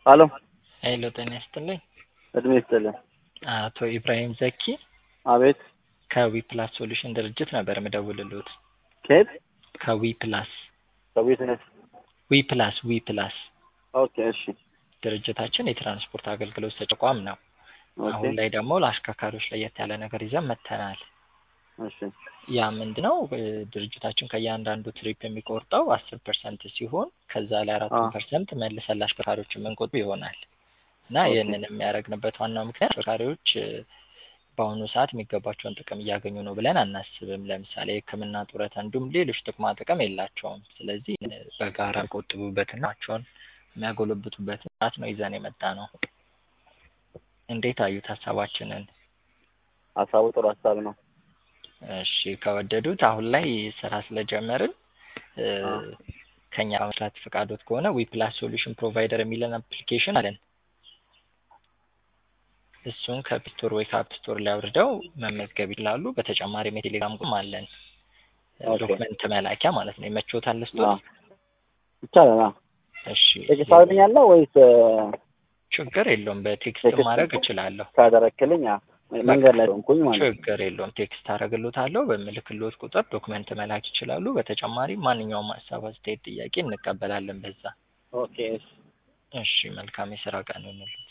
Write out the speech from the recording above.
ሀሎ ሄሎ ጤና ይስጥልኝ። እድሜ ይስጥልኝ። አቶ ኢብራሂም ዘኪ አቤት ከዊ ፕላስ ሶሉሽን ድርጅት ነበር የምደውልልዎት። ከየት? ከዊ ፕላስ ከቢዝነስ ዊ ፕላስ ዊ ፕላስ ኦኬ እሺ ድርጅታችን የትራንስፖርት አገልግሎት ሰጪ ተቋም ነው። ኦኬ አሁን ላይ ደግሞ ለአሽከርካሪዎች ለየት ያለ ነገር ይዘን መጥተናል። እሺ ያ ምንድን ነው? እ፣ ድርጅታችን ከእያንዳንዱ ትሪፕ የሚቆርጠው አስር ፐርሰንት ሲሆን ከዛ ላይ አራቱን አ። ፐርሰንት መልሰን ለአሽከርካሪዎች የምንቆጥብ ይሆናል እና ኦኬ። ይህንን የሚያደርግንበት ዋናው ምክንያት አሽከርካሪዎች እ፣ በአሁኑ ሰዓት የሚገባቸውን ጥቅም እያገኙ ነው ብለን አናስብም። ለምሳሌ ሕክምና፣ ጡረታ እንዲሁም ሌሎች ጥቅማ ጥቅም የላቸውም። ስለዚህ እ፣ በጋራ የሚቆጥቡበትና ቸውን የሚያጎለብቱበትን ስርዓት ነው ይዘን የመጣ ነው። እንዴት አዩት ሀሳባችንን? ሀሳቡ ጥሩ ሀሳብ ነው። እሺ ከወደዱት አሁን ላይ ስራ ስለጀመርን እ፣ አ። ከኛ መስራት ፈቃዶት ከሆነ ዊ ፕላስ ሶሉሽን ፕሮቫይደር የሚለን አፕሊኬሽን አለን። እሱን ከፕስቶር ወይ ከአፕ ስቶር ላይ አውርደው መመዝገብ ይችላሉ። በተጨማሪም የቴሌግራም ግሩፕ አለን። ኦኬ። ዶክመንት መላኪያ ማለት ነው። ይመችዎታል አ። ልስጦት? ይቻላል። አ። እሺ ቴክስት ታደርግልኛለህ ወይስ እ፣ ችግር የለውም። በቴክስት ቴክስት ማድረግ እችላለሁ። ካደረክልኝ አ፣ መንገድ ላይ ሆንኩኝ ማለት ነው። ችግር የለውም። ቴክስት አደርግልዎታለሁ። በምልክልዎት ቁጥር ዶክመንት መላክ ይችላሉ። በተጨማሪም ማንኛውም ሀሳብ፣ አስተያየት፣ ጥያቄ እንቀበላለን በዛ። ኦኬ እሺ። እሺ መልካም የስራ ቀን ይሁንልዎት።